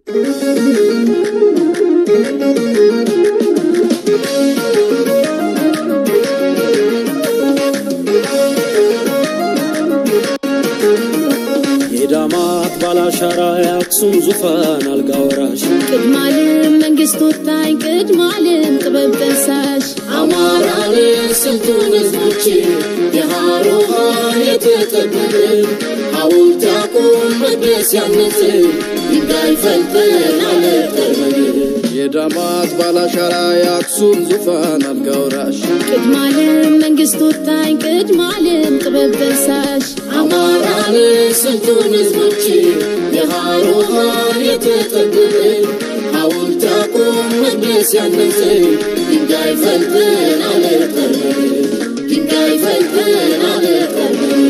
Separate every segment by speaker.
Speaker 1: የዳማት ባላሻራ የአክሱም ዙፋን አልጋ ወራሽ
Speaker 2: ቅድማልም መንግስት ወታኝ ቅድማልም ጥበብ ጠንሳሽ
Speaker 1: አማራን ስንቱን ህዝቦች የሃሮሃን የተጠበበ ሐውልት ያቁም መቅደስ ያነጽ ድንጋይ ፈልጠን አለጠርበን የዳማት ባላሻራ የአክሱም ዙፋን አልጋ ወራሽ
Speaker 2: ቅድማልም መንግስት ወታኝ ቅድማልም ጥበብ ጠንሳሽ
Speaker 1: አማራን ስንቱን ህዝቦች የሃሮሃን የተጠበበ ሐውልት ያቁም መቅደስ ያነጽ ድንጋይ ፈልጠን አለጠርበን ድንጋይ ፈልጠን አለጠርበን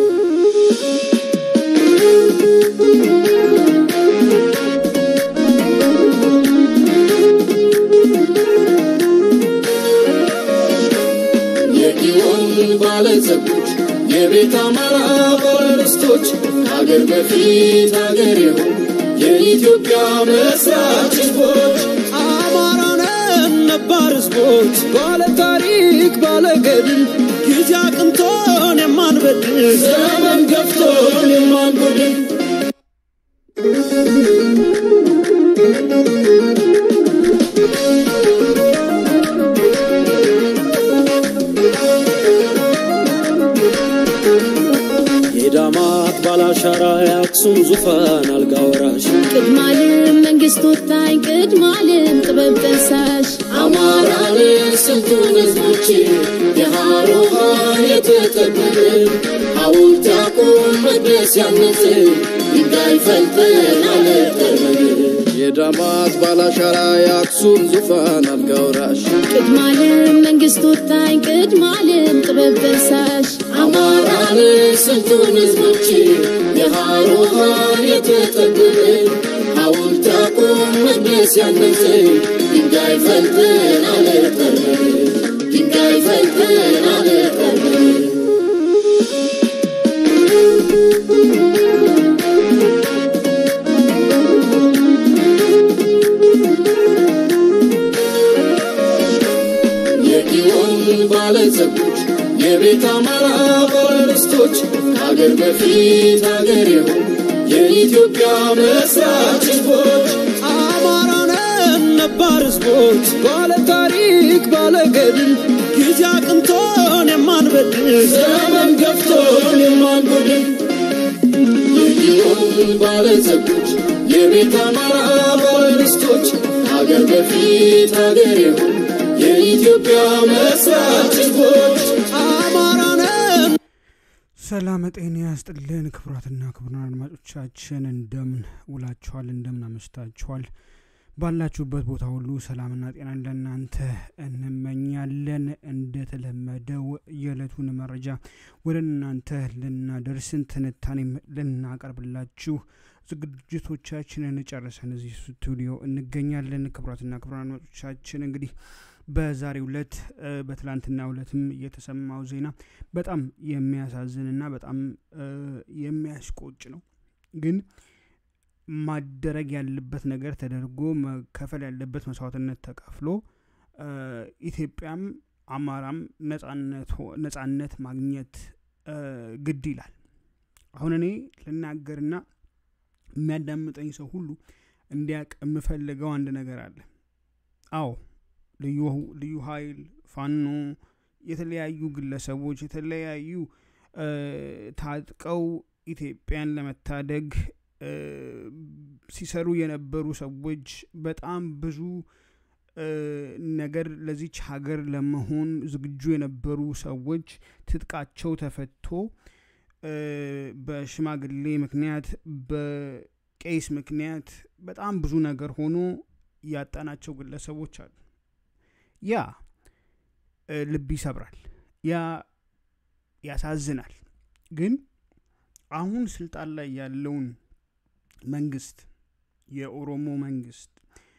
Speaker 1: የጊዮን ባለጸጎች የቤት አማራ ባለርስቶች ከአገር በፊት አገር የሆኑ የኢትዮጵያ መስራች ህዝቦች
Speaker 3: አማራነን ነባር ህዝቦች ባለ ታሪክ ባለ ገድል ጊዜ አቅንቶን የማንበድል
Speaker 1: ዘመን ገፍቶን የማንጎድል የዳማት ባላሻራ የአክሱም ዙፋን አልጋ ወራሽ
Speaker 2: ቅድማልም መንግስት ወታኝ ቅድማልም ጥበብ ጠንሳሽ
Speaker 1: አማራን ስንቱን ህዝቦች የሃሮሃን የተጠበበ ሐውልት ያቁም መቅደስ ያነጽ ድንጋይ ፈልጠን አለጠርበን የዳማት ባላሻራ የአክሱም ዙፋን አልጋ ወራሽ
Speaker 2: ቅድማልም መንግስት ወታኝ ቅድማልም ጥበብ ጠንሳሽ
Speaker 1: አማራን ስንቱን ህዝቦች የሃሮሃን የተጠበበ ሐውልት ያቁም መቅደስ ያነጽ ድንጋይ ፈልጠን አለጠርበን ድንጋይ ፈልጠን አለጠርበን የጊዮን ባለጸጎች የቤት አማራ ባለርስቶች ከአገር በፊት አገር የሆኑ የኢትዮጵያ መስራች ህዝቦች
Speaker 3: አማራነን ነባር ህዝቦች ባለ ታሪክ ባለ ገድል ጊዜ አቅንቶን የማንበድል
Speaker 1: ዘመን ገፍቶን የማንጎድል የጊዮን ባለጸጎች የቤት አማራ ባለርስቶች ከአገር በፊት አገር የሆኑ የኢትዮጵያ መስራች ህዝቦች
Speaker 3: አማራነን
Speaker 4: ሰላም ጤና ያስጥልን ክቡራትና ክቡራን አድማጮቻችን እንደምን ውላችኋል እንደምን አመሽታችኋል ባላችሁበት ቦታ ሁሉ ሰላምና ጤናን ለእናንተ እንመኛለን እንደተለመደው የዕለቱን መረጃ ወደ እናንተ ልናደርስን ትንታኔም ልናቀርብላችሁ ዝግጅቶቻችንን ጨርሰን እዚህ ስቱዲዮ እንገኛለን ክቡራትና ክቡራን አድማጮቻችን እንግዲህ በዛሬው ዕለት በትላንትና ዕለትም የተሰማው ዜና በጣም የሚያሳዝንና በጣም የሚያስቆጭ ነው ግን ማደረግ ያለበት ነገር ተደርጎ መከፈል ያለበት መስዋዕትነት ተከፍሎ ኢትዮጵያም አማራም ነጻነት ማግኘት ግድ ይላል አሁን እኔ ልናገርና የሚያዳምጠኝ ሰው ሁሉ እንዲያቅ የምፈልገው አንድ ነገር አለ አዎ ልዩ ኃይል ፋኖ የተለያዩ ግለሰቦች የተለያዩ ታጥቀው ኢትዮጵያን ለመታደግ ሲሰሩ የነበሩ ሰዎች በጣም ብዙ ነገር ለዚች ሀገር ለመሆን ዝግጁ የነበሩ ሰዎች ትጥቃቸው ተፈቶ በሽማግሌ ምክንያት በቄስ ምክንያት በጣም ብዙ ነገር ሆኖ ያጣናቸው ግለሰቦች አሉ ያ ልብ ይሰብራል ያ ያሳዝናል ግን አሁን ስልጣን ላይ ያለውን መንግስት የኦሮሞ መንግስት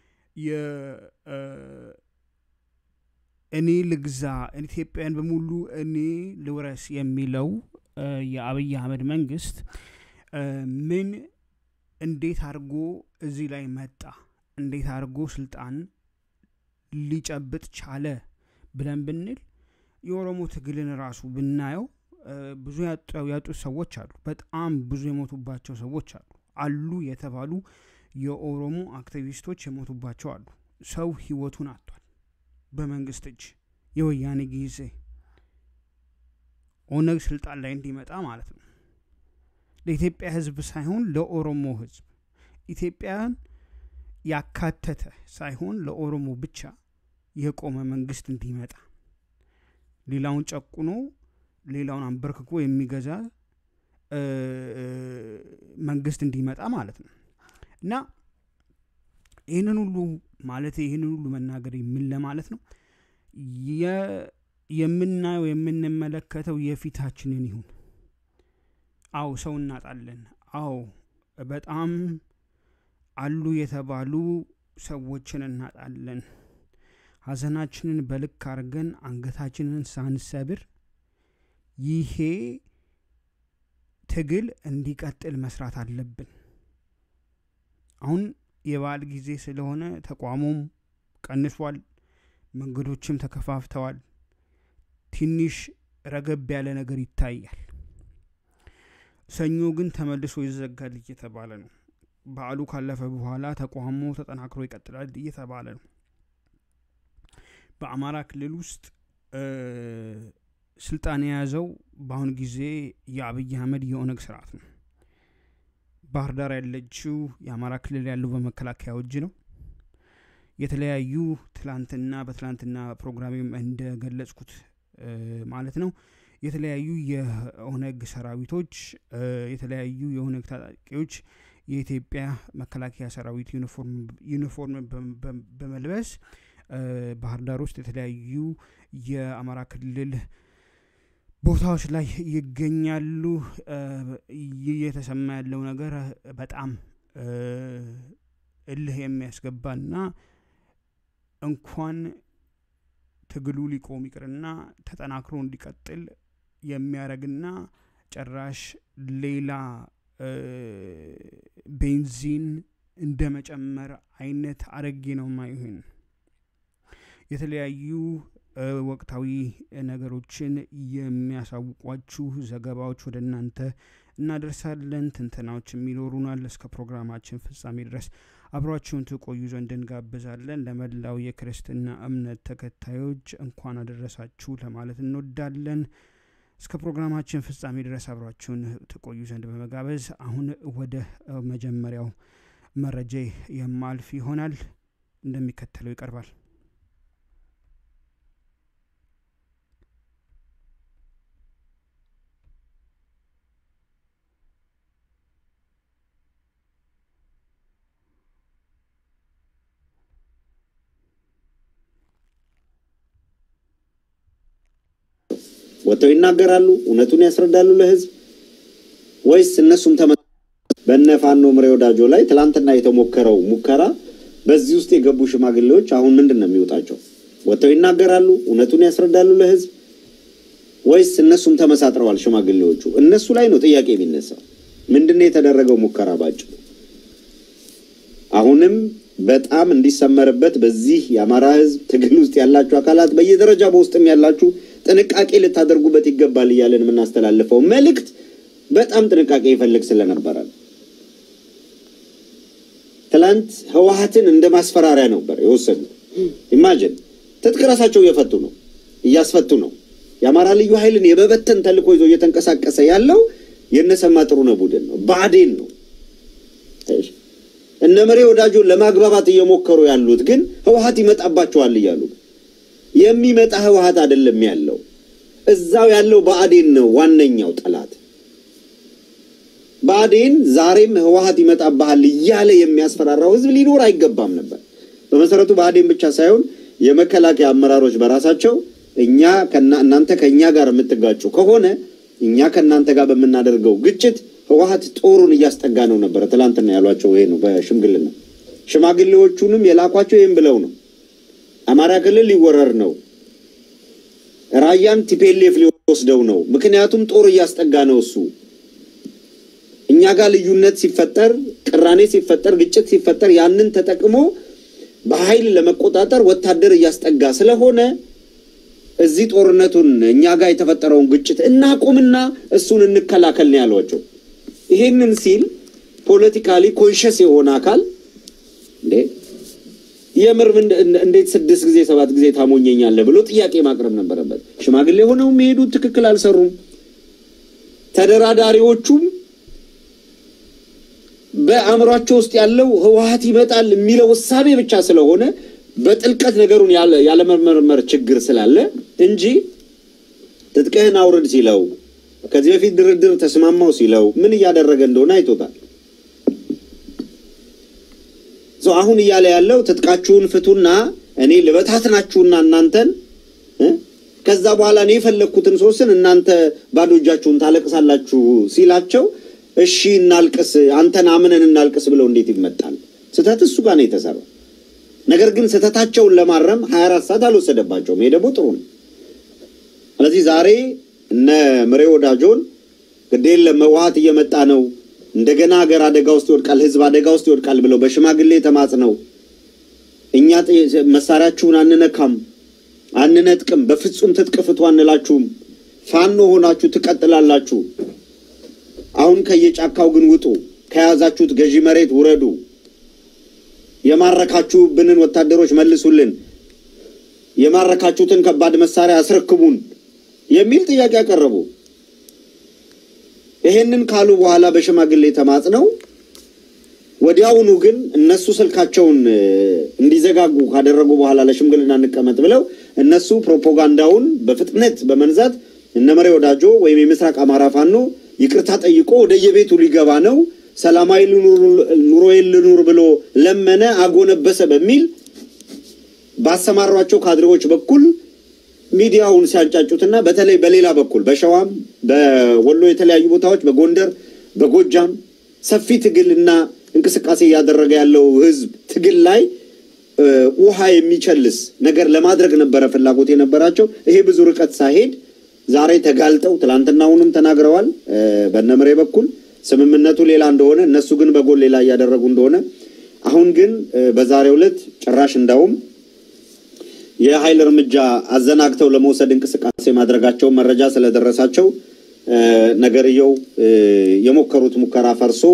Speaker 4: እኔ ልግዛ ኢትዮጵያን በሙሉ እኔ ልውረስ የሚለው የአብይ አህመድ መንግስት ምን እንዴት አድርጎ እዚህ ላይ መጣ? እንዴት አድርጎ ስልጣን ሊጨብጥ ቻለ ብለን ብንል የኦሮሞ ትግልን ራሱ ብናየው ብዙ ያጡት ሰዎች አሉ። በጣም ብዙ የሞቱባቸው ሰዎች አሉ። አሉ የተባሉ የኦሮሞ አክቲቪስቶች የሞቱባቸው አሉ። ሰው ህይወቱን አጥቷል በመንግስት እጅ የወያኔ ጊዜ ኦነግ ስልጣን ላይ እንዲመጣ ማለት ነው። ለኢትዮጵያ ህዝብ ሳይሆን ለኦሮሞ ህዝብ ኢትዮጵያን ያካተተ ሳይሆን ለኦሮሞ ብቻ የቆመ መንግስት እንዲመጣ ሌላውን ጨቁኖ ሌላውን አንበርክኮ የሚገዛ መንግስት እንዲመጣ ማለት ነው እና ይህንን ሁሉ ማለት ይህንን ሁሉ መናገር ምን ለማለት ነው የምናየው የምንመለከተው የፊታችንን ይሁን አው ሰው እናጣለን አው በጣም አሉ የተባሉ ሰዎችን እናጣለን ሀዘናችንን በልክ አድርገን አንገታችንን ሳንሰብር ይሄ ትግል እንዲቀጥል መስራት አለብን አሁን የበዓል ጊዜ ስለሆነ ተቋሙም ቀንሷል መንገዶችም ተከፋፍተዋል ትንሽ ረገብ ያለ ነገር ይታያል ሰኞ ግን ተመልሶ ይዘጋል እየተባለ ነው በዓሉ ካለፈ በኋላ ተቋሙ ተጠናክሮ ይቀጥላል እየተባለ ነው በአማራ ክልል ውስጥ ስልጣን የያዘው በአሁኑ ጊዜ የአብይ አህመድ የኦነግ ስርዓት ነው ባህር ዳር ያለችው የአማራ ክልል ያለው በመከላከያ እጅ ነው የተለያዩ ትላንትና በትላንትና ፕሮግራሜም እንደገለጽኩት ማለት ነው የተለያዩ የኦነግ ሰራዊቶች የተለያዩ የኦነግ ታጣቂዎች የኢትዮጵያ መከላከያ ሰራዊት ዩኒፎርም በመልበስ ባህር ዳር ውስጥ የተለያዩ የአማራ ክልል ቦታዎች ላይ ይገኛሉ እየተሰማ ያለው ነገር በጣም እልህ የሚያስገባና እንኳን ትግሉ ሊቆም ይቅርና ተጠናክሮ እንዲቀጥል የሚያደረግና ጭራሽ ሌላ ቤንዚን እንደ መጨመር አይነት አረጌ ነው ማይሆን የተለያዩ ወቅታዊ ነገሮችን የሚያሳውቋችሁ ዘገባዎች ወደ እናንተ እናደርሳለን ትንተናዎች የሚኖሩናል እስከ ፕሮግራማችን ፍጻሜ ድረስ አብሯችሁን ትቆዩ ዘንድ እንጋብዛለን ለመላው የክርስትና እምነት ተከታዮች እንኳን አደረሳችሁ ለማለት እንወዳለን እስከ ፕሮግራማችን ፍጻሜ ድረስ አብሯችሁን ትቆዩ ዘንድ በመጋበዝ አሁን ወደ መጀመሪያው መረጃ የማልፍ ይሆናል እንደሚከተለው ይቀርባል
Speaker 5: ወጥተው ይናገራሉ እውነቱን ያስረዳሉ ለህዝብ ወይስ እነሱም ተመ በነ ፋኖ ምሬ ወዳጆ ላይ ትላንትና የተሞከረው ሙከራ በዚህ ውስጥ የገቡ ሽማግሌዎች አሁን ምንድን ነው የሚወጣቸው ወጥተው ይናገራሉ እውነቱን ያስረዳሉ ለህዝብ ወይስ እነሱም ተመሳጥረዋል ሽማግሌዎቹ እነሱ ላይ ነው ጥያቄ የሚነሳው ምንድነው የተደረገው ሙከራ ባጭሩ አሁንም በጣም እንዲሰመርበት በዚህ የአማራ ህዝብ ትግል ውስጥ ያላችሁ አካላት በየደረጃ በውስጥም ያላችሁ ጥንቃቄ ልታደርጉበት ይገባል እያለን የምናስተላልፈው መልእክት በጣም ጥንቃቄ ይፈልግ ስለነበረ ትላንት ህወሀትን እንደ ማስፈራሪያ ነበር የወሰዱ ኢማጅን ትጥቅ ራሳቸው እየፈቱ ነው እያስፈቱ ነው የአማራ ልዩ ኃይልን የመበተን ተልኮ ይዞ እየተንቀሳቀሰ ያለው የነሰማ ጥሩነህ ቡድን ነው ባዴን ነው እነ መሬ ወዳጆን ለማግባባት እየሞከሩ ያሉት ግን ህወሀት ይመጣባቸዋል እያሉ የሚመጣ ህወሀት አይደለም ያለው እዛው ያለው በአዴን ነው ዋነኛው ጠላት በአዴን ዛሬም ህወሀት ይመጣብሃል እያለ የሚያስፈራራው ህዝብ ሊኖር አይገባም ነበር በመሰረቱ በአዴን ብቻ ሳይሆን የመከላከያ አመራሮች በራሳቸው እኛ እናንተ ከእኛ ጋር የምትጋጩ ከሆነ እኛ ከእናንተ ጋር በምናደርገው ግጭት ህወሀት ጦሩን እያስጠጋ ነው ነበረ ትላንትና ያሏቸው ይሄ ነው በሽምግልና ሽማግሌዎቹንም የላኳቸው ይህም ብለው ነው አማራ ክልል ሊወረር ነው ራያን ቲፔሌፍ ሊወስደው ነው ምክንያቱም ጦር እያስጠጋ ነው እሱ እኛ ጋር ልዩነት ሲፈጠር፣ ቅራኔ ሲፈጠር፣ ግጭት ሲፈጠር ያንን ተጠቅሞ በኃይል ለመቆጣጠር ወታደር እያስጠጋ ስለሆነ እዚህ ጦርነቱን እኛ ጋር የተፈጠረውን ግጭት እናቁምና እሱን እንከላከል ነው ያሏቸው። ይሄንን ሲል ፖለቲካሊ ኮንሸስ የሆነ አካል እንዴ የምር እንዴት ስድስት ጊዜ ሰባት ጊዜ ታሞኘኛለህ ብሎ ጥያቄ ማቅረብ ነበረበት። ሽማግሌ ሆነው የሚሄዱት ትክክል አልሰሩም። ተደራዳሪዎቹም በአእምሯቸው ውስጥ ያለው ህወሀት ይመጣል የሚለው እሳቤ ብቻ ስለሆነ በጥልቀት ነገሩን ያለመመርመር ችግር ስላለ እንጂ ትጥቅህን አውርድ ሲለው ከዚህ በፊት ድርድር ተስማማው ሲለው ምን እያደረገ እንደሆነ አይቶታል። አሁን እያለ ያለው ትጥቃችሁን ፍቱና እኔ ልበታትናችሁና እናንተን ከዛ በኋላ እኔ የፈለግኩትን ሶስን እናንተ ባዶ እጃችሁን ታለቅሳላችሁ ሲላቸው እሺ እናልቅስ፣ አንተን አምነን እናልቅስ ብለው እንዴት ይመጣል? ስህተት እሱ ጋር ነው የተሰራው። ነገር ግን ስህተታቸውን ለማረም ሀያ አራት ሰዓት አልወሰደባቸውም። ይሄ ደግሞ ጥሩ ነው። ስለዚህ ዛሬ እነ ምሬ ወዳጆን ግድ የለም ህወሓት እየመጣ ነው እንደገና ሀገር አደጋ ውስጥ ይወድቃል፣ ህዝብ አደጋ ውስጥ ይወድቃል ብለው በሽማግሌ ተማጽነው እኛ መሳሪያችሁን አንነካም፣ አንነጥቅም፣ በፍጹም ትጥቅ ፍቱ አንላችሁም፣ ፋኖ ሆናችሁ ትቀጥላላችሁ። አሁን ከየጫካው ግን ውጡ፣ ከያዛችሁት ገዢ መሬት ውረዱ፣ የማረካችሁብንን ወታደሮች መልሱልን፣ የማረካችሁትን ከባድ መሳሪያ አስረክቡን የሚል ጥያቄ ያቀረቡ ይሄንን ካሉ በኋላ በሽማግሌ ተማጽነው ወዲያውኑ ግን እነሱ ስልካቸውን እንዲዘጋጉ ካደረጉ በኋላ ለሽምግልና እንቀመጥ ብለው እነሱ ፕሮፓጋንዳውን በፍጥነት በመንዛት እነመሬ ወዳጆ ወይም የምስራቅ አማራ ፋኖ ይቅርታ ጠይቆ ወደየቤቱ ሊገባ ነው፣ ሰላማዊ ኑሮዬን ልኑር ብሎ ለመነ፣ አጎነበሰ በሚል ባሰማሯቸው ካድሬዎች በኩል ሚዲያውን ሲያንጫጩትና በተለይ በሌላ በኩል በሸዋም በወሎ የተለያዩ ቦታዎች በጎንደር በጎጃም ሰፊ ትግልና እንቅስቃሴ እያደረገ ያለው ህዝብ ትግል ላይ ውሃ የሚቸልስ ነገር ለማድረግ ነበረ ፍላጎት የነበራቸው። ይሄ ብዙ ርቀት ሳይሄድ ዛሬ ተጋልጠው ትላንትናውንም ተናግረዋል። በነምሬ በኩል ስምምነቱ ሌላ እንደሆነ እነሱ ግን በጎን ሌላ እያደረጉ እንደሆነ አሁን ግን በዛሬው ዕለት ጭራሽ እንዳውም የኃይል እርምጃ አዘናግተው ለመውሰድ እንቅስቃሴ ማድረጋቸውን መረጃ ስለደረሳቸው ነገርየው የሞከሩት ሙከራ ፈርሶ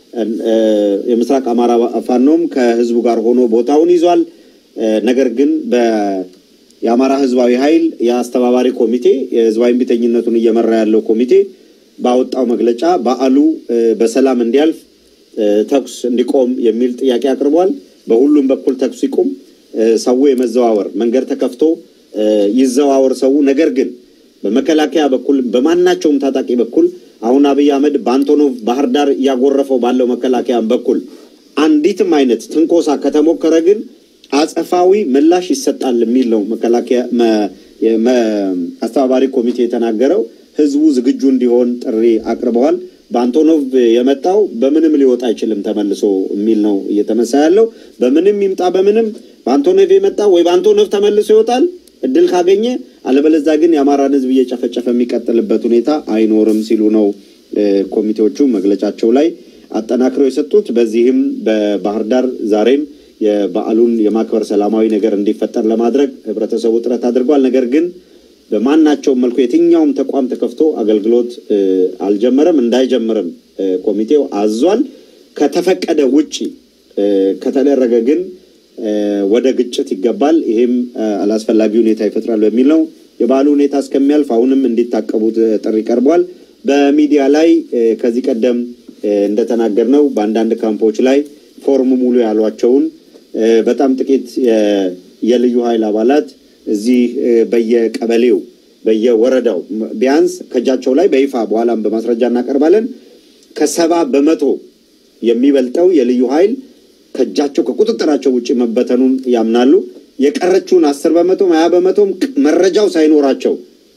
Speaker 5: የምስራቅ አማራ ፋኖም ከህዝቡ ጋር ሆኖ ቦታውን ይዟል። ነገር ግን የአማራ ህዝባዊ ኃይል የአስተባባሪ ኮሚቴ የህዝባዊ እምቢተኝነቱን እየመራ ያለው ኮሚቴ ባወጣው መግለጫ በዓሉ በሰላም እንዲያልፍ ተኩስ እንዲቆም የሚል ጥያቄ አቅርቧል። በሁሉም በኩል ተኩስ ይቁም፣ ሰው የመዘዋወር መንገድ ተከፍቶ ይዘዋወር ሰው። ነገር ግን በመከላከያ በኩል በማናቸውም ታጣቂ በኩል አሁን አብይ አህመድ በአንቶኖቭ ባህር ዳር እያጎረፈው ባለው መከላከያ በኩል አንዲትም አይነት ትንኮሳ ከተሞከረ ግን አጸፋዊ ምላሽ ይሰጣል የሚል ነው መከላከያ አስተባባሪ ኮሚቴ የተናገረው። ህዝቡ ዝግጁ እንዲሆን ጥሪ አቅርበዋል። በአንቶኖቭ የመጣው በምንም ሊወጣ አይችልም ተመልሶ የሚል ነው እየተነሳ ያለው። በምንም ይምጣ በምንም በአንቶኖቭ የመጣ ወይ በአንቶኖቭ ተመልሶ ይወጣል እድል ካገኘ፣ አለበለዛ ግን የአማራን ህዝብ እየጨፈጨፈ የሚቀጥልበት ሁኔታ አይኖርም ሲሉ ነው ኮሚቴዎቹ መግለጫቸው ላይ አጠናክረው የሰጡት። በዚህም በባህር ዳር ዛሬም የበዓሉን የማክበር ሰላማዊ ነገር እንዲፈጠር ለማድረግ ህብረተሰቡ ጥረት አድርጓል። ነገር ግን በማናቸውም መልኩ የትኛውም ተቋም ተከፍቶ አገልግሎት አልጀመረም፣ እንዳይጀምርም ኮሚቴው አዟል። ከተፈቀደ ውጪ ከተደረገ ግን ወደ ግጭት ይገባል። ይሄም አላስፈላጊ ሁኔታ ይፈጥራል በሚል ነው። የበዓሉ ሁኔታ እስከሚያልፍ አሁንም እንዲታቀቡ ጥሪ ቀርቧል። በሚዲያ ላይ ከዚህ ቀደም እንደተናገር ነው በአንዳንድ ካምፖች ላይ ፎርም ሙሉ ያሏቸውን በጣም ጥቂት የልዩ ኃይል አባላት እዚህ በየቀበሌው በየወረዳው ቢያንስ ከእጃቸው ላይ በይፋ በኋላም በማስረጃ እናቀርባለን ከሰባ በመቶ የሚበልጠው የልዩ ኃይል ከእጃቸው ከቁጥጥራቸው ውጭ መበተኑን ያምናሉ። የቀረችውን አስር በመቶም ሀያ በመቶም መረጃው ሳይኖራቸው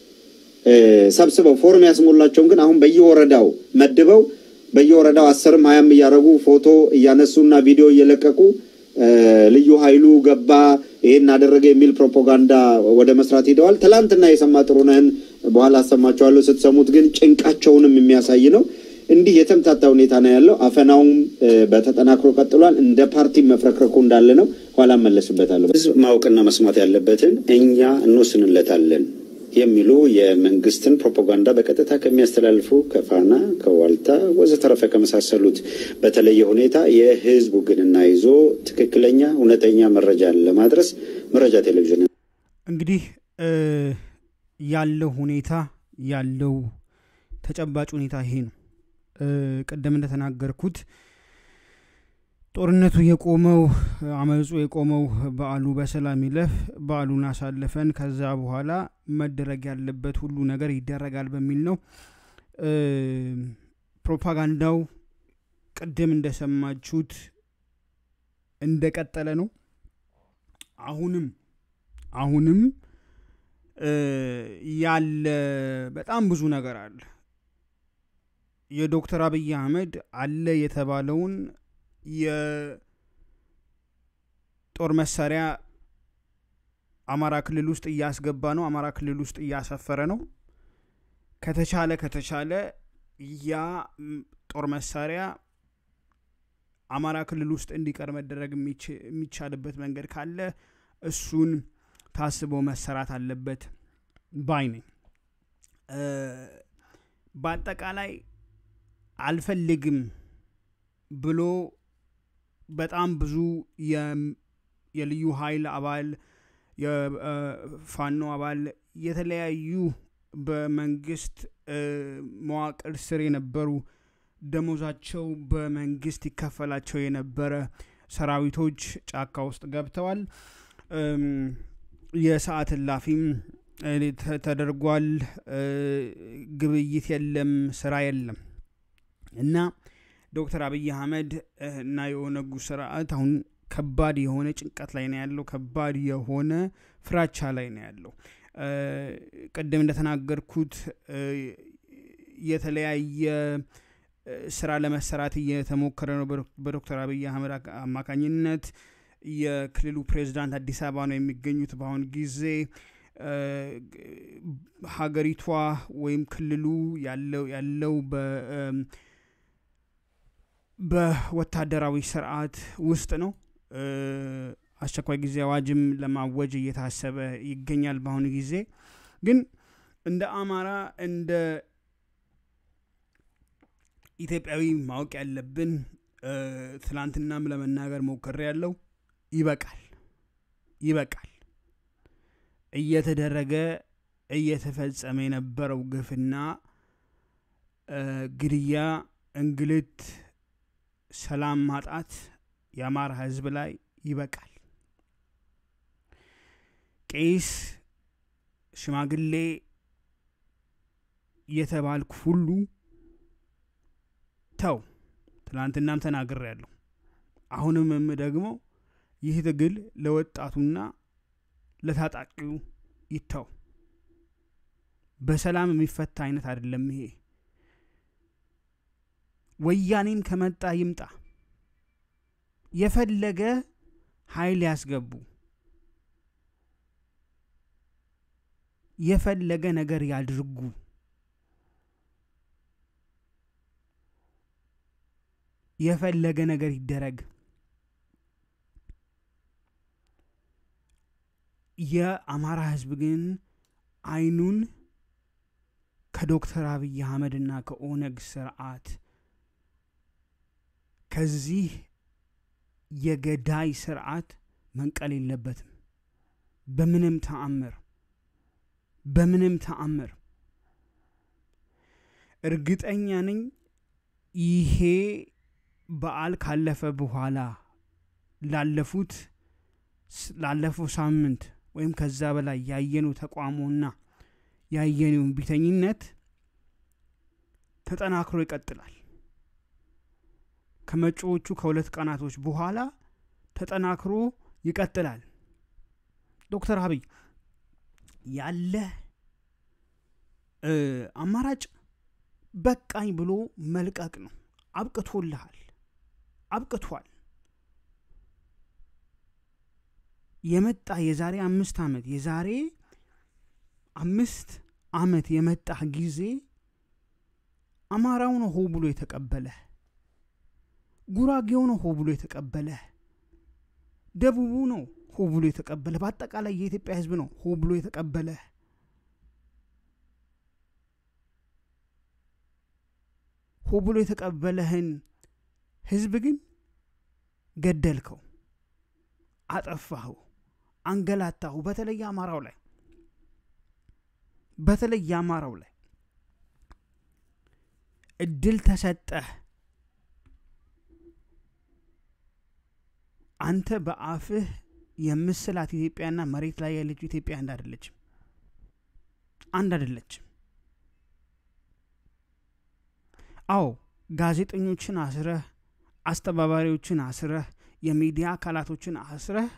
Speaker 5: ሰብስበው ፎርም ያስሞላቸውን ግን አሁን በየወረዳው መድበው በየወረዳው አስርም ሀያም እያደረጉ ፎቶ እያነሱና ቪዲዮ እየለቀቁ ልዩ ኃይሉ ገባ ይሄን አደረገ የሚል ፕሮፓጋንዳ ወደ መስራት ሄደዋል። ትላንትና የሰማ ጥሩነህን በኋላ አሰማቸዋለሁ። ስትሰሙት ግን ጭንቃቸውንም የሚያሳይ ነው። እንዲህ የተምታታ ሁኔታ ነው ያለው። አፈናውም በተጠናክሮ ቀጥሏል። እንደ ፓርቲ መፍረክረኩ እንዳለ ነው። ኋላ መለስበታለሁ።
Speaker 6: ህዝብ ማወቅና መስማት ያለበትን እኛ እንወስንለታለን የሚሉ የመንግስትን ፕሮፓጋንዳ በቀጥታ ከሚያስተላልፉ ከፋና፣ ከዋልታ ወዘተረፈ ከመሳሰሉት በተለየ ሁኔታ የህዝብ ውግንና ይዞ ትክክለኛ እውነተኛ መረጃን ለማድረስ መረጃ ቴሌቪዥን
Speaker 4: እንግዲህ ያለው ሁኔታ ያለው ተጨባጭ ሁኔታ ይሄ ነው። ቅድም እንደተናገርኩት ጦርነቱ የቆመው አመፁ የቆመው በዓሉ በሰላም ይለፍ፣ በዓሉን አሳልፈን ከዛ በኋላ መደረግ ያለበት ሁሉ ነገር ይደረጋል በሚል ነው። ፕሮፓጋንዳው ቅድም እንደሰማችሁት እንደቀጠለ ነው። አሁንም አሁንም ያለ በጣም ብዙ ነገር አለ። የዶክተር አብይ አህመድ አለ የተባለውን የጦር መሳሪያ አማራ ክልል ውስጥ እያስገባ ነው። አማራ ክልል ውስጥ እያሰፈረ ነው። ከተቻለ ከተቻለ ያ ጦር መሳሪያ አማራ ክልል ውስጥ እንዲቀር መደረግ የሚቻልበት መንገድ ካለ እሱን ታስቦ መሰራት አለበት ባይ ነኝ። በአጠቃላይ አልፈልግም ብሎ በጣም ብዙ የልዩ ኃይል አባል የፋኖ አባል የተለያዩ በመንግስት መዋቅር ስር የነበሩ ደሞዛቸው በመንግስት ይከፈላቸው የነበረ ሰራዊቶች ጫካ ውስጥ ገብተዋል። የሰዓት እላፊም ተደርጓል። ግብይት የለም፣ ስራ የለም እና ዶክተር አብይ አህመድ እና የኦነጉ ስርዓት አሁን ከባድ የሆነ ጭንቀት ላይ ነው ያለው። ከባድ የሆነ ፍራቻ ላይ ነው ያለው። ቅድም እንደተናገርኩት የተለያየ ስራ ለመሰራት እየተሞከረ ነው በዶክተር አብይ አህመድ አማካኝነት። የክልሉ ፕሬዚዳንት አዲስ አበባ ነው የሚገኙት በአሁን ጊዜ። ሀገሪቷ ወይም ክልሉ ያለው ያለው በወታደራዊ ስርዓት ውስጥ ነው። አስቸኳይ ጊዜ አዋጅም ለማወጅ እየታሰበ ይገኛል። በአሁኑ ጊዜ ግን እንደ አማራ እንደ ኢትዮጵያዊ ማወቅ ያለብን ትላንትናም ለመናገር ሞክሬ ያለው ይበቃል፣ ይበቃል። እየተደረገ እየተፈጸመ የነበረው ግፍና ግድያ፣ እንግልት፣ ሰላም ማጣት የአማራ ሕዝብ ላይ ይበቃል። ቄስ፣ ሽማግሌ የተባልኩ ሁሉ ተው። ትናንትናም ተናግሬ ያለሁ አሁንም ደግሞ ይህ ትግል ለወጣቱና ለታጣቂው ይተው። በሰላም የሚፈታ አይነት አይደለም ይሄ። ወያኔም ከመጣ ይምጣ፣ የፈለገ ኃይል ያስገቡ፣ የፈለገ ነገር ያድርጉ። የፈለገ ነገር ይደረግ። የአማራ ህዝብ ግን አይኑን ከዶክተር አብይ አህመድና ከኦነግ ስርዓት ከዚህ የገዳይ ስርዓት መንቀል የለበትም። በምንም ተአምር በምንም ተአምር እርግጠኛ ነኝ ይሄ በዓል ካለፈ በኋላ ላለፉት ላለፈው ሳምንት ወይም ከዛ በላይ ያየነው ተቋሞና ያየነው ቢተኝነት ተጠናክሮ ይቀጥላል። ከመጪዎቹ ከሁለት ቀናቶች በኋላ ተጠናክሮ ይቀጥላል። ዶክተር አብይ ያለ አማራጭ በቃኝ ብሎ መልቀቅ ነው። አብቅቶልሃል፣ አብቅቷል። የመጣ የዛሬ አምስት ዓመት የዛሬ አምስት ዓመት የመጣ ጊዜ አማራው ነው ሆ ብሎ የተቀበለህ ጉራጌው ነው ሆ ብሎ የተቀበለህ ደቡቡ ነው ሆ ብሎ የተቀበለ በአጠቃላይ የኢትዮጵያ ህዝብ ነው ሆ ብሎ የተቀበለ ሆ ብሎ የተቀበለህን ህዝብ ግን ገደልከው አጠፋኸው አንገላታሁ በተለይ አማራው ላይ በተለይ የአማራው ላይ እድል ተሰጠህ አንተ በአፍህ የምስላት ኢትዮጵያና መሬት ላይ ያለችው ኢትዮጵያ አንድ አይደለችም አንድ አይደለችም አዎ ጋዜጠኞችን አስረህ አስተባባሪዎችን አስረህ የሚዲያ አካላቶችን አስረህ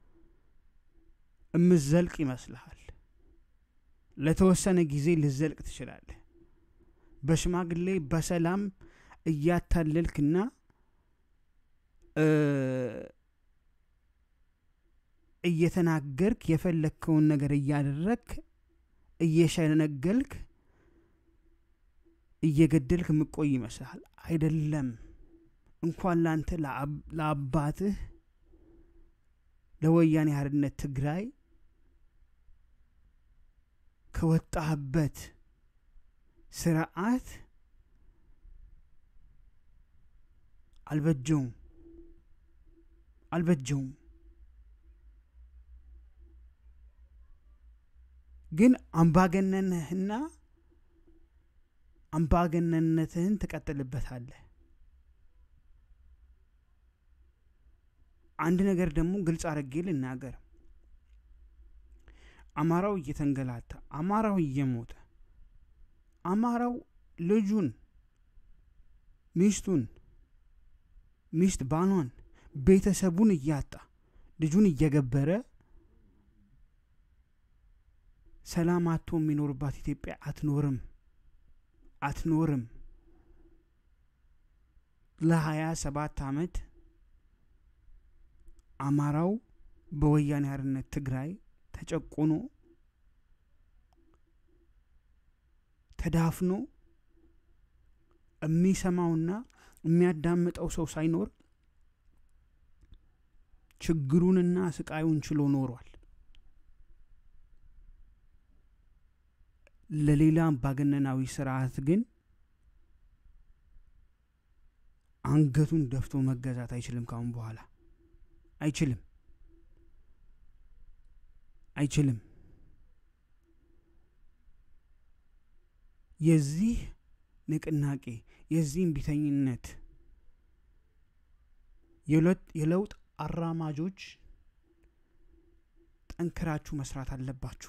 Speaker 4: እምዘልቅ ይመስልሃል ለተወሰነ ጊዜ ልዘልቅ ትችላለህ በሽማግሌ በሰላም እያታለልክና እየተናገርክ የፈለግከውን ነገር እያደረግክ እየሸነገልክ እየገደልክ ምቆይ ይመስልሃል አይደለም እንኳን ላንተ ለአባትህ ለወያኔ ሓርነት ትግራይ ከወጣህበት ስርዓት አልበጀውም አልበጀውም ግን አምባገነንህና አምባገነንነትህን ትቀጥልበታለህ አንድ ነገር ደግሞ ግልጽ አድርጌ ልናገር አማራው እየተንገላታ አማራው እየሞተ አማራው ልጁን ሚስቱን ሚስት ባሏን ቤተሰቡን እያጣ ልጁን እየገበረ ሰላም አቶ የሚኖርባት ኢትዮጵያ አትኖርም አትኖርም ለሀያ ሰባት አመት አማራው በወያኔ ሓርነት ትግራይ ተጨቁኖ ተዳፍኖ የሚሰማውና የሚያዳምጠው ሰው ሳይኖር ችግሩንና ስቃዩን ችሎ ኖሯል ለሌላ አምባገነናዊ ስርዓት ግን አንገቱን ደፍቶ መገዛት አይችልም ካሁን በኋላ አይችልም አይችልም የዚህ ንቅናቄ የዚህ እምቢተኝነት የለውጥ አራማጆች ጠንክራችሁ መስራት አለባችሁ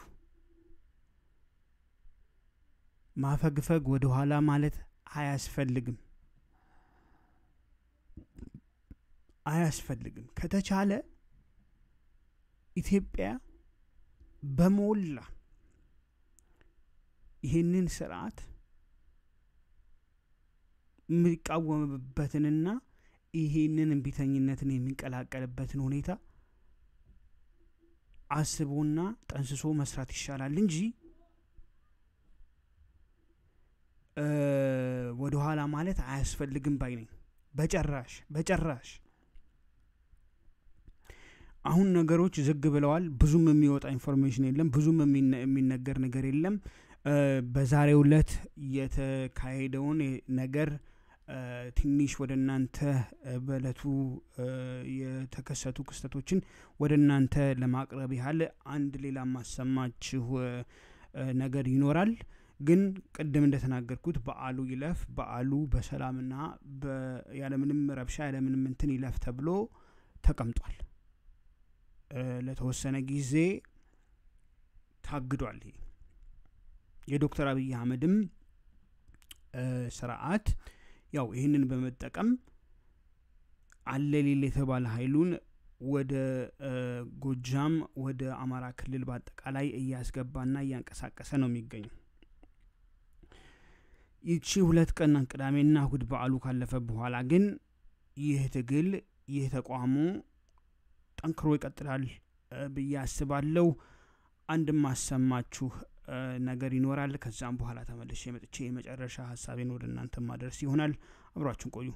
Speaker 4: ማፈግፈግ ወደ ኋላ ማለት አያስፈልግም አያስፈልግም ከተቻለ ኢትዮጵያ በሞላ ይህንን ስርዓት የሚቃወምበትንና ይሄንን እምቢተኝነትን የሚቀላቀልበትን ሁኔታ አስቦና ጠንስሶ መስራት ይሻላል እንጂ ወደ ኋላ ማለት አያስፈልግም ባይ ነኝ በጨራሽ በጨራሽ አሁን ነገሮች ዝግ ብለዋል ብዙም የሚወጣ ኢንፎርሜሽን የለም ብዙም የሚነገር ነገር የለም በዛሬው ዕለት የተካሄደውን ነገር ትንሽ ወደ እናንተ በእለቱ የተከሰቱ ክስተቶችን ወደ እናንተ ለማቅረብ ያህል አንድ ሌላ ማሰማችሁ ነገር ይኖራል ግን ቅድም እንደተናገርኩት በአሉ ይለፍ በአሉ በሰላምና ያለምንም ረብሻ ያለምንም እንትን ይለፍ ተብሎ ተቀምጧል ለተወሰነ ጊዜ ታግዷል ይሄ የዶክተር አብይ አህመድም ስርዓት ያው ይህንን በመጠቀም አለ ሌለ የተባለ ሀይሉን ወደ ጎጃም ወደ አማራ ክልል በአጠቃላይ እያስገባና እያንቀሳቀሰ ነው የሚገኘው ይቺ ሁለት ቀን ቅዳሜና እሁድ በዓሉ ካለፈ በኋላ ግን ይህ ትግል ይህ ተቋሙ ጠንክሮ ይቀጥላል ብዬ አስባለሁ አንድ ማሰማችሁ ነገር ይኖራል። ከዛም በኋላ ተመልሼ መጥቼ የመጨረሻ ሀሳቤን ወደ እናንተ ማድረስ ይሆናል። አብሯችሁን ቆዩ።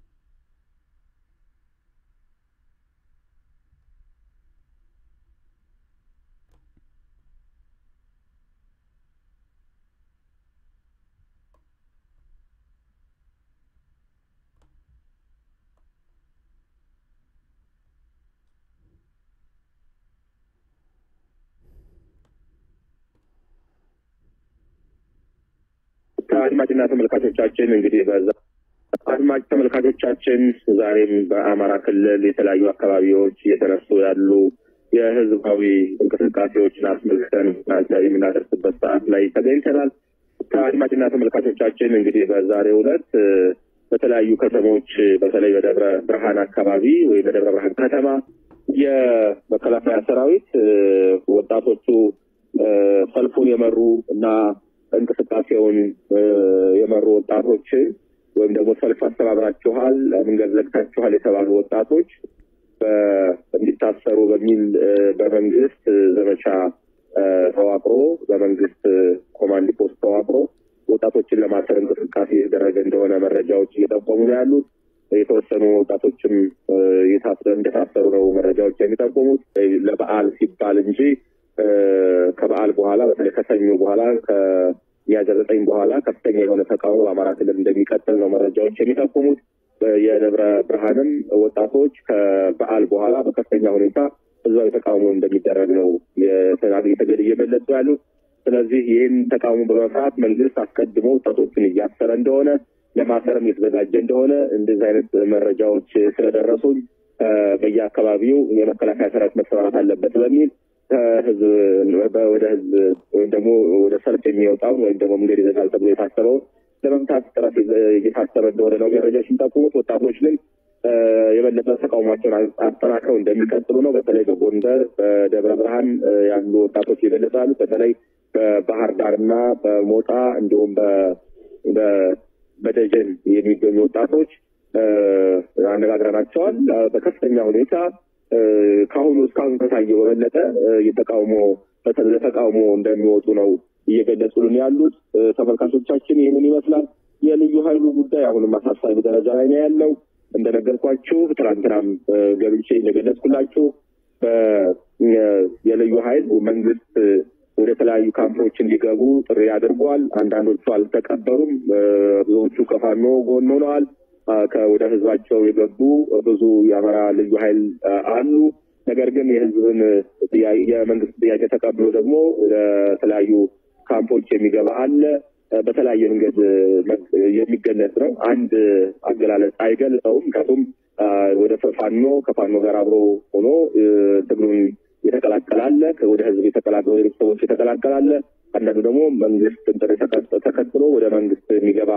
Speaker 7: አድማጭና ተመልካቾቻችን እንግዲህ በዛ አድማጭ ተመልካቾቻችን ዛሬም በአማራ ክልል የተለያዩ አካባቢዎች እየተነሱ ያሉ የህዝባዊ እንቅስቃሴዎችን አስመልክተን የምናደርስበት ሰዓት ላይ ተገኝተናል። ከአድማጭና ተመልካቾቻችን እንግዲህ በዛሬው ዕለት በተለያዩ ከተሞች በተለይ በደብረ ብርሃን አካባቢ ወይ በደብረ ብርሃን ከተማ የመከላከያ ሰራዊት ወጣቶቹ ሰልፉን የመሩ እና እንቅስቃሴውን የመሩ ወጣቶችን ወይም ደግሞ ሰልፍ አስተባብራችኋል፣ መንገድ ዘግታችኋል የተባሉ ወጣቶች እንዲታሰሩ በሚል በመንግስት ዘመቻ ተዋቅሮ በመንግስት ኮማንድ ፖስት ተዋቅሮ ወጣቶችን ለማሰር እንቅስቃሴ የተደረገ እንደሆነ መረጃዎች እየጠቆሙ ነው ያሉት። የተወሰኑ ወጣቶችም እንደታሰሩ ነው መረጃዎች የሚጠቁሙት። ለበዓል ሲባል እንጂ ከበዓል በኋላ በተለይ ከሰኞ በኋላ ከሚያዝያ ዘጠኝ በኋላ ከፍተኛ የሆነ ተቃውሞ በአማራ ክልል እንደሚቀጥል ነው መረጃዎች የሚጠቁሙት። የደብረ ብርሃንም ወጣቶች ከበዓል በኋላ በከፍተኛ ሁኔታ ህዝባዊ ተቃውሞ እንደሚደረግ ነው የተገድ እየገለጹ ያሉት። ስለዚህ ይህን ተቃውሞ በመፍራት መንግስት አስቀድሞ ወጣቶችን እያሰረ እንደሆነ ለማሰርም የተዘጋጀ እንደሆነ እንደዚህ አይነት መረጃዎች ስለደረሱኝ በየአካባቢው የመከላከያ ሰራዊት መሰማራት አለበት በሚል ከህዝብ ወደ ህዝብ ወይም ደግሞ ወደ ሰልፍ የሚወጣውን ወይም ደግሞ መንገድ ይዘጋል ተብሎ የታሰበውን ለመምታት ጥረት እየታሰበ እንደሆነ ነው መረጃዎች የሚጠቁሙት። ወጣቶች ግን የበለጠ ተቃውሟቸውን አጠናክረው እንደሚቀጥሉ ነው። በተለይ በጎንደር፣ በደብረ ብርሃን ያሉ ወጣቶች ይገለጻሉ። በተለይ በባህር ዳር እና በሞጣ እንዲሁም በደጀን የሚገኙ ወጣቶች አነጋግረናቸዋል። በከፍተኛ ሁኔታ ከአሁኑ እስካሁን ከታየው በበለጠ የተቃውሞ ለተቃውሞ እንደሚወጡ ነው እየገለጹልን ያሉት። ተመልካቾቻችን ይህንን ይመስላል። የልዩ ኃይሉ ጉዳይ አሁንም አሳሳቢ ደረጃ ላይ ነው ያለው። እንደነገርኳችሁ ትናንትናም ገብቼ እንደገለጽኩላችሁ የልዩ ኃይል መንግስት ወደ ተለያዩ ካምፖች እንዲገቡ ጥሪ አድርጓል። አንዳንዶቹ አልተቀበሉም። ብዙዎቹ ከፋኖ ጎን ሆነዋል። ወደ ህዝባቸው የገቡ ብዙ የአማራ ልዩ ኃይል አሉ። ነገር ግን የህዝብን የመንግስት ጥያቄ ተቀብሎ ደግሞ ወደ ተለያዩ ካምፖች የሚገባ አለ። በተለያየ መንገድ የሚገለጽ ነው። አንድ አገላለጽ አይገልጸውም። ምክንያቱም ወደ ፋኖ ከፋኖ ጋር አብሮ ሆኖ ትግሉን የተቀላቀላለ ወደ ህዝብ የተቀላቀሉ ቤተሰቦች የተቀላቀላለ አንዳንዱ ደግሞ መንግስት ጥሪ ተከትሎ ወደ መንግስት የሚገባ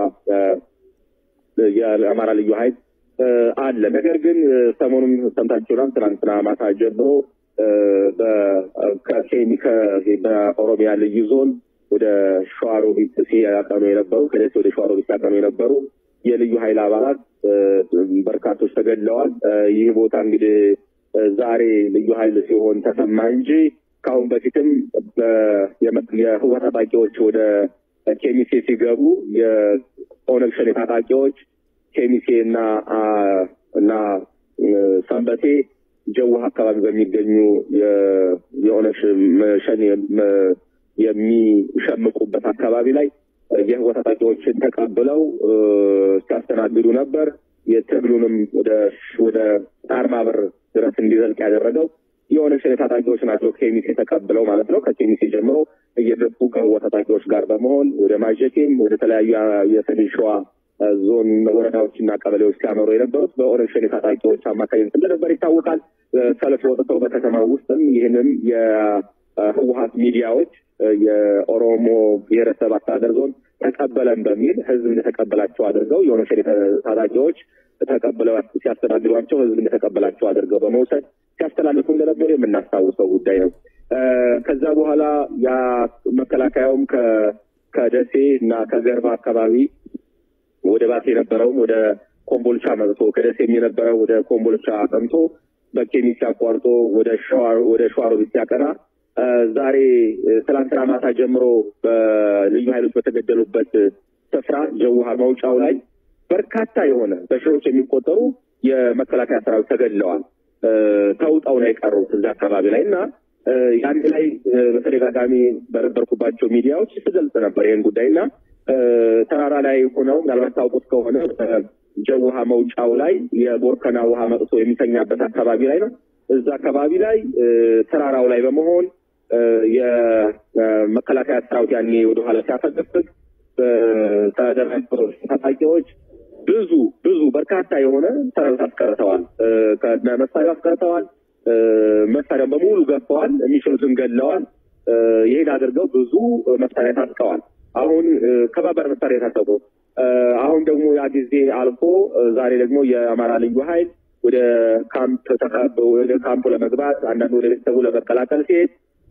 Speaker 7: የአማራ ልዩ ኃይል አለ። ነገር ግን ሰሞኑን ሰምታችሁናል። ትናንትና ማታ ጀምሮ በኦሮሚያ ልዩ ዞን ወደ ሸዋሮቢት ሲያቀኑ የነበሩ ከደሴ ወደ ሸዋሮቢት ሲያቀኑ የነበሩ የልዩ ኃይል አባላት በርካቶች ተገድለዋል። ይህ ቦታ እንግዲህ ዛሬ ልዩ ኃይል ሲሆን ተሰማ እንጂ ከአሁን በፊትም የህወሓት ታጣቂዎች ወደ ኬሚሴ ሲገቡ የኦነግ ሸኔ ታጣቂዎች ኬሚሴ እና እና ሰንበቴ ጀዋህ አካባቢ በሚገኙ የኦነግ ሸኔ የሚሸምቁበት አካባቢ ላይ የህወሓት ታጣቂዎችን ተቀብለው ሲያስተናግዱ ነበር። የትግሉንም ወደ ወደ ጣርማ በር ድረስ እንዲዘልቅ ያደረገው የኦነግ ሸኔ ታጣቂዎች ናቸው። ኬሚሴ ተቀብለው ማለት ነው። ከኬሚሴ ጀምሮ እየገፉ ከህወሓት ታጣቂዎች ጋር በመሆን ወደ ማጀቴም ወደ ተለያዩ የሰሜን ሸዋ ዞን ወረዳዎችና ቀበሌዎች ሲያመሩ የነበሩት በኦነግ ሸኔ ታጣቂዎች አማካኝነት እንደነበር ይታወቃል። ሰልፍ ወጥተው በከተማ ውስጥም ይህንን የህወሓት ሚዲያዎች የኦሮሞ ብሔረሰብ አስተዳደር ዞን ተቀበለን በሚል ህዝብ እንደተቀበላቸው አድርገው የኦነግ ሸኔ ታጣቂዎች ተቀብለው ሲያስተዳድሯቸው ህዝብ እንደተቀበላቸው አድርገው በመውሰድ ሲያስተላልፉ እንደነበር የምናስታውሰው ጉዳይ ነው። ከዛ በኋላ ያ መከላከያውም ከደሴ እና ከገርባ አካባቢ ወደ ባሴ የነበረውም ወደ ኮምቦልቻ መጥቶ ከደሴም የነበረው ወደ ኮምቦልቻ አቅንቶ በኬሚሴ አቋርጦ ወደ ሸዋሮቢት ሲያቀና ዛሬ ትላንትና ማታ ጀምሮ በልዩ ኃይሎች በተገደሉበት ስፍራ ጀውሃ መውጫው ላይ በርካታ የሆነ በሺዎች የሚቆጠሩ የመከላከያ ሰራዊት ተገድለዋል። ተውጠው ነው የቀሩት እዛ አካባቢ ላይ እና ያን ላይ በተደጋጋሚ በነበርኩባቸው ሚዲያዎች ስገልጽ ነበር ይህን ጉዳይ እና ተራራ ላይ ሆነው ምናልባት ታውቁት ከሆነ ጀውሃ መውጫው ላይ የቦርከና ውሃ መጥቶ የሚተኛበት አካባቢ ላይ ነው። እዛ አካባቢ ላይ ተራራው ላይ በመሆን የመከላከያ ሰራዊት ያኔ ወደኋላ ሲያፈገፍግ ተደራጅተው ታጣቂዎች ብዙ ብዙ በርካታ የሆነ ሰራዊት አስቀርተዋል። ከነ መሳሪያ አስቀርተዋል። መሳሪያም በሙሉ ገፈዋል። የሚችሉትን ገድለዋል። ይህን አድርገው ብዙ መሳሪያ ታጥቀዋል። አሁን ከባባድ መሳሪያ የታጠቁ አሁን ደግሞ ያ ጊዜ አልፎ ዛሬ ደግሞ የአማራ ልዩ ኃይል ወደ ካምፕ ወደ ካምፑ ለመግባት አንዳንድ ወደ ቤተሰቡ ለመቀላቀል ሲሄድ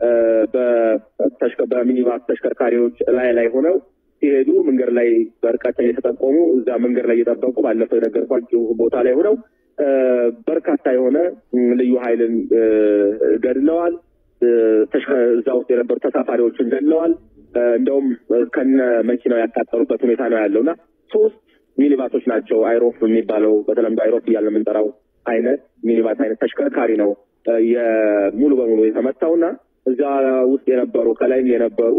Speaker 7: በሚኒባስ ተሽከርካሪዎች ላይ ላይ ሆነው ሲሄዱ መንገድ ላይ በርቀት የተጠቆሙ እዛ መንገድ ላይ እየጠበቁ ባለፈው የነገርኳቸው ቦታ ላይ ሆነው በርካታ የሆነ ልዩ ኃይልን ገድለዋል። እዛ ውስጥ የነበሩ ተሳፋሪዎችን ገድለዋል። እንደውም ከነ መኪናው ያቃጠሉበት ሁኔታ ነው ያለው እና ሶስት ሚኒባሶች ናቸው። አይሮፍ የሚባለው በተለምዶ አይሮፍ እያለ የምንጠራው አይነት ሚኒባስ አይነት ተሽከርካሪ ነው ሙሉ በሙሉ የተመታውና እዛ ውስጥ የነበሩ ከላይም የነበሩ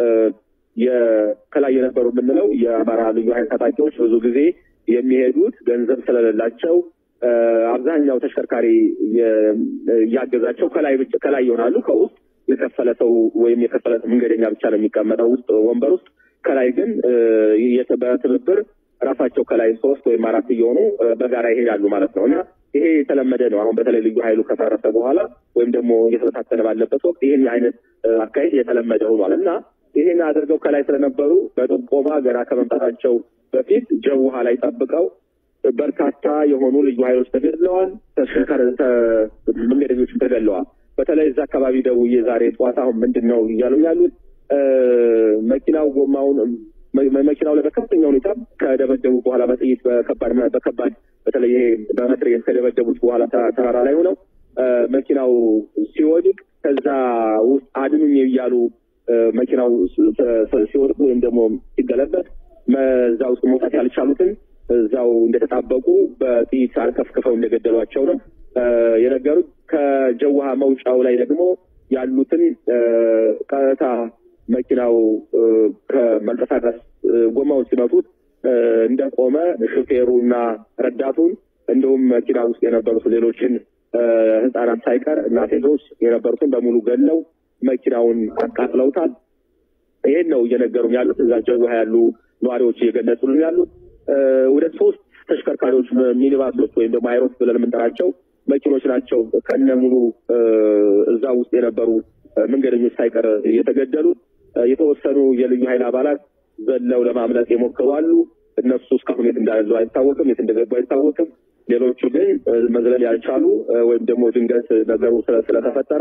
Speaker 7: ከላይ የነበሩ የምንለው የአማራ ልዩ ኃይል ታጣቂዎች ብዙ ጊዜ የሚሄዱት ገንዘብ ስለሌላቸው አብዛኛው ተሽከርካሪ እያገዛቸው ከላይ ከላይ ይሆናሉ። ከውስጥ የከፈለ ሰው ወይም የከፈለ መንገደኛ ብቻ ነው የሚቀመጠው ውስጥ ወንበር ውስጥ። ከላይ ግን በትብብር ራሳቸው ከላይ ሶስት ወይም አራት እየሆኑ በጋራ ይሄዳሉ ማለት ነው እና ይሄ የተለመደ ነው። አሁን በተለይ ልዩ ኃይሉ ከፈረሰ በኋላ ወይም ደግሞ እየተበታተነ ባለበት ወቅት ይህን አይነት አካሄድ የተለመደ ሆኗል እና ይህን አድርገው ከላይ ስለነበሩ በጥቆማ ገና ከመምጣታቸው በፊት ጀውሃ ላይ ጠብቀው በርካታ የሆኑ ልዩ ኃይሎች ተገድለዋል። ተሽከርካሪ መንገደኞችም ተገድለዋል። በተለይ እዛ አካባቢ ደውዬ ዛሬ ጠዋት አሁን ምንድን ነው እያሉ ያሉት መኪናው ጎማውን መኪናው ላይ በከፍተኛ ሁኔታ ከደበደቡ በኋላ በጥይት በከባድ በከባድ በተለይ ይሄ በመትረየስ ከደበደቡት በኋላ ተራራ ላይ ሆነው መኪናው ሲወድቅ ከዛ ውስጥ አድኑኝ እያሉ መኪናው ሲወድቁ ወይም ደግሞ ሲገለበጥ እዛ ውስጥ መውጣት ያልቻሉትን እዛው እንደተጣበቁ በጥይት አርከፍክፈው እንደገደሏቸው ነው የነገሩት። ከጀውሃ መውጫው ላይ ደግሞ ያሉትን ቀጥታ መኪናው ከመንቀሳቀስ ጎማውን ሲመቱት እንደቆመ ሹፌሩና ረዳቱን እንዲሁም መኪና ውስጥ የነበሩት ሌሎችን ህጻናት ሳይቀር እና ሴቶች የነበሩትን በሙሉ ገለው መኪናውን አቃጥለውታል። ይሄን ነው እየነገሩን ያሉት እዛ ጀውሃ ያሉ ነዋሪዎች እየገለጹልን ያሉት። ወደ ሶስት ተሽከርካሪዎች ሚኒባሶች ወይም ደግሞ አይሮፍ ብለን የምንጠራቸው መኪኖች ናቸው ከነ ሙሉ እዛ ውስጥ የነበሩ መንገደኞች ሳይቀር የተገደሉት። የተወሰኑ የልዩ ኃይል አባላት ዘለው ለማምለጥ የሞከሩ አሉ። እነሱ እስካሁን የት እንዳሉ አይታወቅም፣ የት እንደገቡ አይታወቅም። ሌሎቹ ግን መዝለል ያልቻሉ ወይም ደግሞ ድንገት ነገሩ ስለተፈጠረ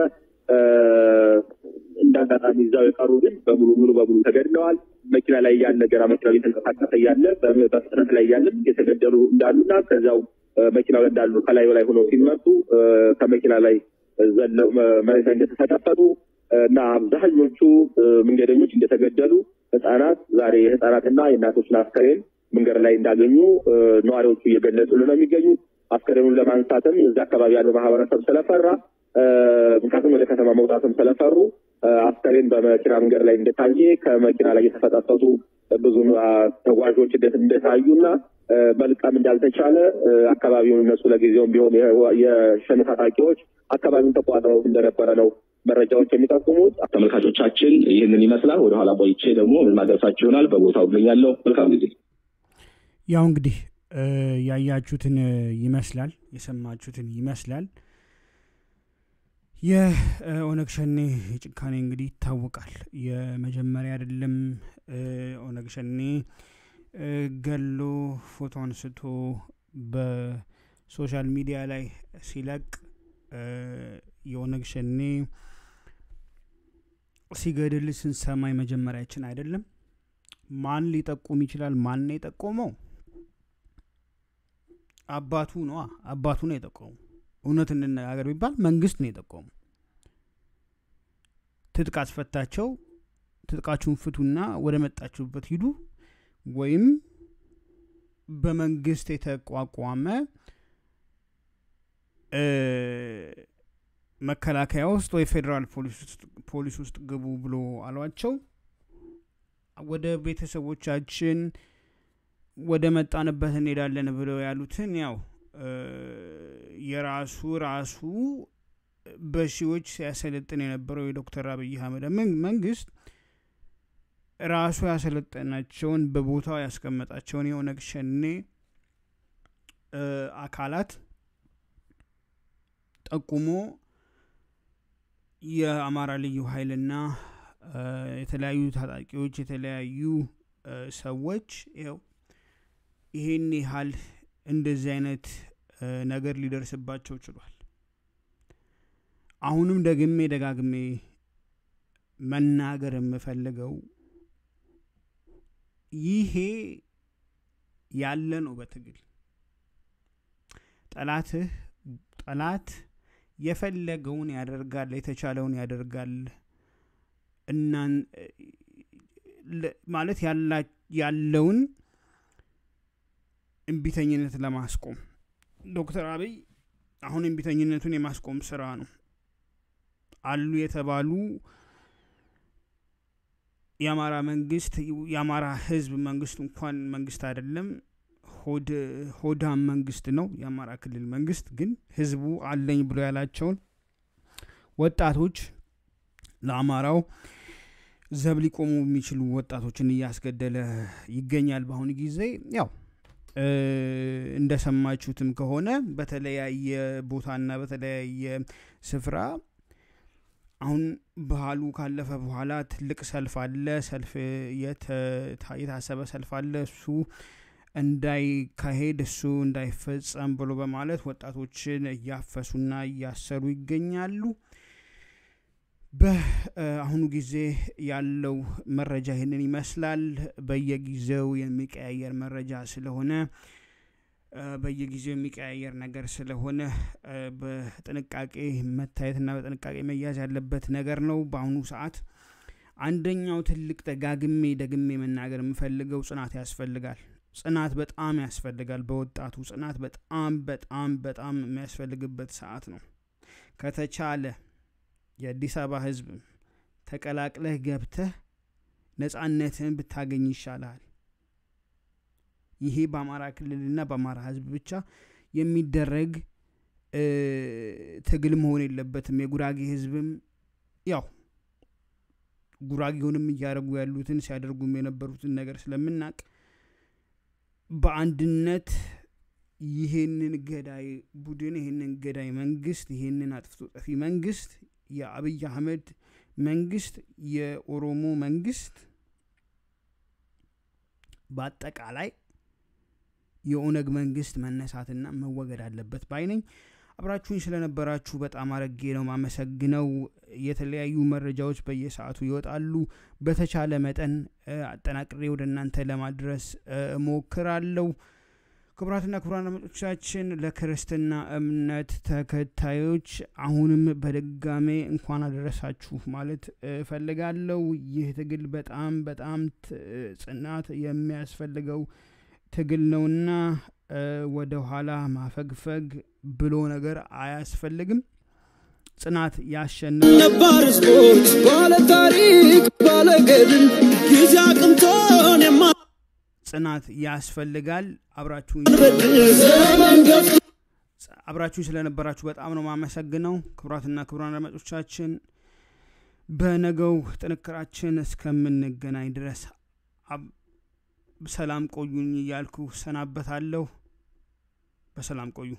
Speaker 7: እንደ አጋጣሚ እዛው የቀሩ ግን በሙሉ ሙሉ በሙሉ ተገድለዋል። መኪና ላይ ያለ ገና መኪናው እየተንቀሳቀሰ እያለ በፍጥነት ላይ ያለ የተገደሉ እንዳሉና ከዚያው መኪናው ላይ እንዳሉ ከላዩ ላይ ሆነው ሲመጡ ከመኪና ላይ ዘለው መሬት ላይ እንደተፈጠፈጡ እና አብዛኞቹ መንገደኞች እንደተገደሉ ህጻናት ዛሬ የህጻናትና የእናቶችን አስከሬን መንገድ ላይ እንዳገኙ ነዋሪዎቹ እየገለጹልን ነው የሚገኙት። አስከሬኑን ለማንሳትም እዚህ አካባቢ ያለው ማህበረሰብ ስለፈራ ምክንያቱም ወደ ከተማ መውጣትም ስለፈሩ አስከሬን በመኪና መንገድ ላይ እንደታየ ከመኪና ላይ የተፈጠፈጡ ብዙ ተጓዦች እንደታዩና መልቀም እንዳልተቻለ አካባቢውን እነሱ ለጊዜውም ቢሆን የሸኔ ታጣቂዎች አካባቢውን ተቋጥረው እንደነበረ ነው መረጃዎች የሚጠቁሙት።
Speaker 8: ተመልካቾቻችን ይህንን ይመስላል። ወደኋላ ቆይቼ ደግሞ ምን ማድረሳችሁ ይሆናል። በቦታው እገኛለሁ። መልካም ጊዜ።
Speaker 4: ያው እንግዲህ ያያችሁትን ይመስላል፣ የሰማችሁትን ይመስላል። የኦነግ ሸኔ ጭካኔ እንግዲህ ይታወቃል። የመጀመሪያ አይደለም። ኦነግ ሸኔ ገሎ ፎቶ አንስቶ በሶሻል ሚዲያ ላይ ሲለቅ የኦነግ ሸኔ ሲገድል ስንሰማ የመጀመሪያችን አይደለም። ማን ሊጠቁም ይችላል? ማን ነው የጠቆመው? አባቱ ነዋ። አባቱ ነው የጠቆመው። እውነት እንነጋገር ቢባል መንግስት ነው የጠቆሙ። ትጥቅ አስፈታቸው ትጥቃችሁን ፍቱና ወደ መጣችሁበት ሂዱ ወይም በመንግስት የተቋቋመ እ፣ መከላከያ ውስጥ ወይ ፌዴራል ፖሊስ ውስጥ- ፖሊስ ውስጥ ግቡ ብሎ አሏቸው ወደ ቤተሰቦቻችን ወደ መጣንበት እንሄዳለን ብለው ያሉትን ያው እ፣ የራሱ ራሱ በሺዎች ሲያሰለጥን የነበረው የዶክተር አብይ አህመድ መን- መንግስት ራሱ ያሰለጠናቸውን በቦታው ያስቀመጣቸውን የኦነግ ሸኔ እ፣ አካላት ጠቁሞ የአማራ ልዩ ኃይልና እ፣ የተለያዩ ታጣቂዎች የተለያዩ እ፣ ሰዎች ይኸው ይሄን ያህል እንደዚህ አይነት እ፣ ነገር ሊደርስባቸው ችሏል። አሁንም ደግሜ ደጋግሜ መናገር የምፈልገው ይሄ ያለ ነው በትግል ጠላትህ ጠላት የፈለገውን ያደርጋል የተቻለውን ያደርጋል እናን ለ- ማለት ያላ- ያለውን እምቢተኝነት ለማስቆም ዶክተር አብይ አሁን እምቢተኝነቱን የማስቆም ስራ ነው አሉ የተባሉ የአማራ መንግስት የአማራ ህዝብ መንግስት እንኳን መንግስት አይደለም ሆድ ሆዳም መንግስት ነው የአማራ ክልል መንግስት ግን ህዝቡ አለኝ ብሎ ያላቸውን ወጣቶች ለአማራው ዘብ ሊቆሙ የሚችሉ ወጣቶችን እያስገደለ ይገኛል በአሁኑ ጊዜ ያው እ፣ እንደሰማችሁትም ከሆነ በተለያየ ቦታና በተለያየ ስፍራ አሁን ባህሉ ካለፈ በኋላ ትልቅ ሰልፍ አለ ሰልፍ የተ- የታሰበ ሰልፍ አለ እሱ እንዳይካሄድ እሱ እንዳይፈጸም ብሎ በማለት ወጣቶችን እያፈሱና እያሰሩ ይገኛሉ በአሁኑ ጊዜ ያለው መረጃ ይህንን ይመስላል በየጊዜው የሚቀያየር መረጃ ስለሆነ እ፣ በየጊዜው የሚቀያየር ነገር ስለሆነ እ፣ በጥንቃቄ መታየትና በጥንቃቄ መያዝ ያለበት ነገር ነው በአሁኑ ሰዓት አንደኛው ትልቅ ደጋግሜ ደግሜ መናገር የምፈልገው ጽናት ያስፈልጋል ጽናት በጣም ያስፈልጋል በወጣቱ ጽናት በጣም በጣም በጣም የሚያስፈልግበት ሰዓት ነው ከተቻለ የአዲስ አበባ ህዝብ ተቀላቅለህ ገብተህ ነጻነትህን ብታገኝ ይሻልሃል ይሄ በአማራ ክልልና በአማራ ህዝብ ብቻ የሚደረግ እ፣ ትግል መሆን የለበትም የጉራጌ ህዝብም ያው ጉራጌውንም እያደረጉ ያሉትን ሲያደርጉም የነበሩትን ነገር ስለምናቅ በአንድነት ይህንን ገዳይ ቡድን ይህንን ገዳይ መንግስት ይህንን አጥፍቶ ጠፊ መንግስት የአብይ አህመድ መንግስት የኦሮሞ መንግስት በአጠቃላይ የኦነግ መንግስት መነሳትና መወገድ አለበት ባይ ነኝ አብራችሁኝ ስለነበራችሁ በጣም አረጌ ነው ማመሰግነው የተለያዩ መረጃዎች በየሰዓቱ ይወጣሉ በተቻለ መጠን እ፣ አጠናቅሬ ወደ እናንተ ለማድረስ እ፣ እሞክራለሁ ክቡራትና ክቡራን አድማጮቻችን ለክርስትና እምነት ተከታዮች አሁንም በድጋሜ እንኳን አደረሳችሁ ማለት እፈልጋለሁ ይህ ትግል በጣም በጣም ት- ጽናት የሚያስፈልገው ትግል ነውና እ፣ ወደ ኋላ ማፈግፈግ ብሎ ነገር አያስፈልግም ጽናት ያሸንፋል
Speaker 3: ነባር ህዝቦች ባለ ታሪክ ባለ ገድል ጊዜ አቅምቶን
Speaker 4: ጽናት ያስፈልጋል አብራችሁኝ
Speaker 3: የማንበድል
Speaker 1: ዘመን ገፍቶ
Speaker 4: አብራችሁኝ ስለነበራችሁ በጣም ነው ማመሰግነው ክቡራትና ክቡራን አድማጮቻችን በነገው ጥንክራችን እስከምንገናኝ ድረስ አብ- ሰላም ቆዩኝ እያልኩ ሰናበታለሁ በሰላም ቆዩ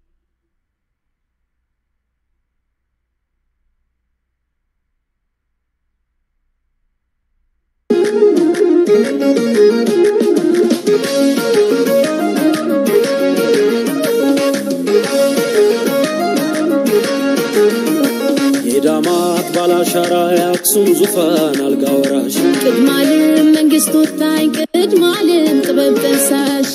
Speaker 3: የዳማት ባላሻራ የአክሱም ዙፋን አልጋ ወራሽ
Speaker 2: ቅድማልም መንግስት ወታኝ ቅድማልም ጥበብ ጠንሳሽ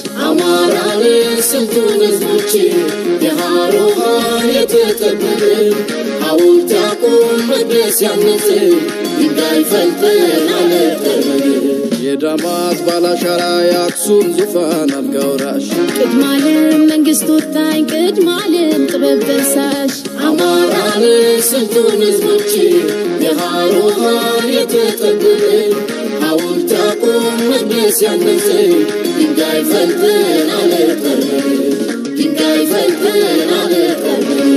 Speaker 1: አማራን ስንቱን ህዝቦች የሃሮሃን የተቀበልን ሐውልት ያቁም መቅደስ ያንጽ ድንጋይ ፈልጠን አለጠርበን
Speaker 3: የዳማት ባላሻራ የአክሱም ዙፋን አልጋ ወራሽ
Speaker 2: ቅድማለም መንግስት ወታኝ ቅድማለም ጥበብ ደሳሽ
Speaker 1: አማራን ስንቱን ህዝቦች የሃሮሃን የተጠበብን ሐውልት ያቁም መቅደስ ያንጽ ድንጋይ ፈልጠን አለጠርበን ድንጋይ ፈልጠን አለጠርበን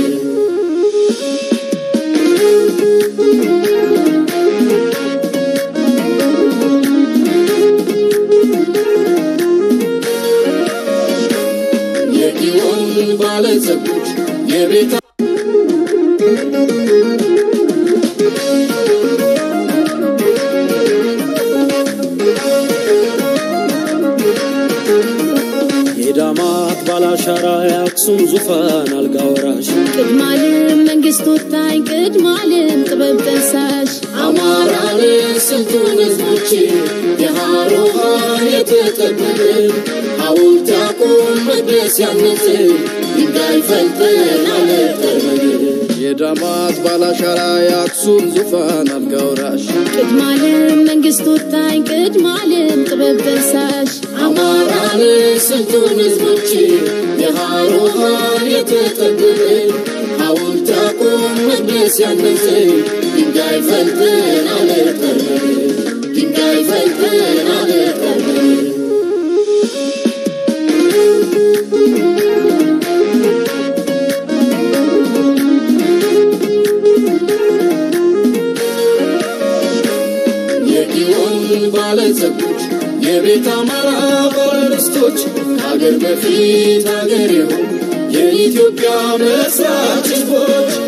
Speaker 1: የጊዮን ባለጸጎች የቤታ
Speaker 3: የዳማት ባላሻራ የአክሱም ዙፋን አልጋ ወራሽ
Speaker 2: ቅድማለም መንግስት ወታኝ ቅድማለም ጥበብ ደሳሽ
Speaker 1: አማራን ስንቱን ህዝቦች የሃሮሃን የተጠበብን ሐውልት ያቁም መቅደስ ያንጽ ድንጋይ ፈልጠን አለጠርበን
Speaker 3: የዳማት ባላሻራ የአክሱም ዙፋን አልጋ ወራሽ
Speaker 2: ቅድማለም መንግስት ወታኝ ቅድማለም ጥበብ ደሳሽ
Speaker 1: አማራን ስንቱን ህዝቦች የሃሮሃን የተጠበብን ሐውልት ያቁም መቅደስ ያንጽ ድንጋይ ፈልጠን አለጠርበን ድንጋይ ፈልጠን አለጠርበን የጊዮን ባለጸጎች የቤት አማራ ባለርስቶች ከአገር በፊት አገር የሆኑ የኢትዮጵያ መስራች ህዝቦች